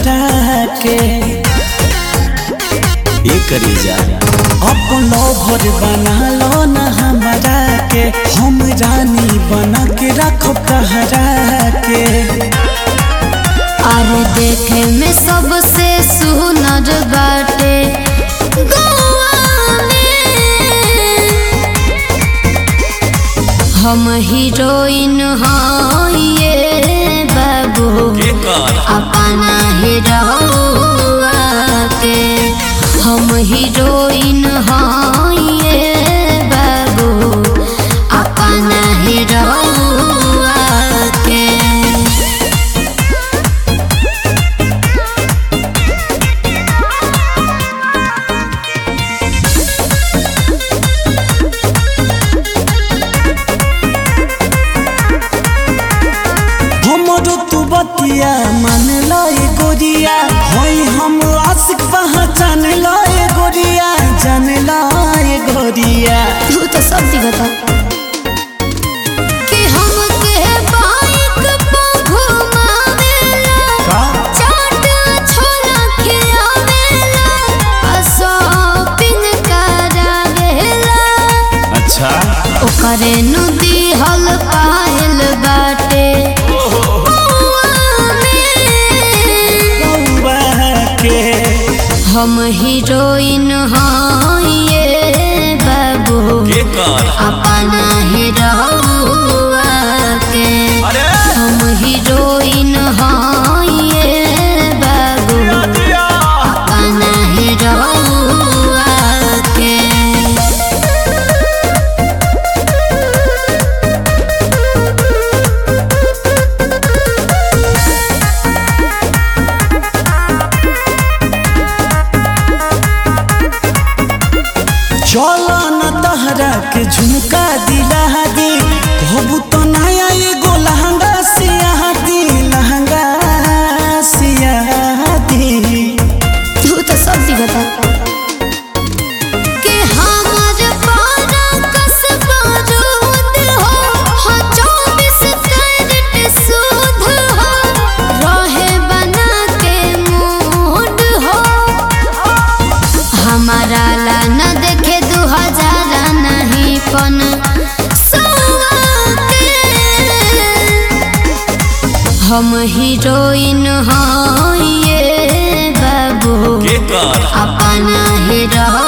तहरा के ये करी जा अपन लोभर बना लो न हमरा के हम रानी बना के रखो तहरा के अरे देखे में सबसे सुनर बाटे गौआ में हम हीरोइन हाँ ये बाबू ये कर अपना हीरोआ के हम हीरोइन हाँ ये बाबू अपना हीरोआ के हमरो तू बतिया मान लो ए गोरिया होई हम आशिक पहचान लो ए गोरिया जान लो ए गोरिया तू तो सब दिखता कि हमके बाइक पे घुमावेला का चाट छोला खियावेला आ शॉपिंग करावेला अच्छा ओकरे नु दिहल पायल बाटे बउआ में। बउआ के हम हीरोइन हाँ ये बाबू ये कर अपना हीरोआ के अरे हम हीरोइन हाँ ये बाबू अपना हीरोआ के चलो न तहरा के झुमका दिला दी कहबू तो नया एगो लहंगा सिया दी लहंगा सिया दी तू तो सब दिखता कि हमर पारा कसबा रूद हो हो चौबीस कैरेट सूद हो रहे बना के मूड हो हमारा ला न देखे दू हजार नहीं पन सौआ के हम हीरोइन हाँ ये बाबू ये कर अपना हीरो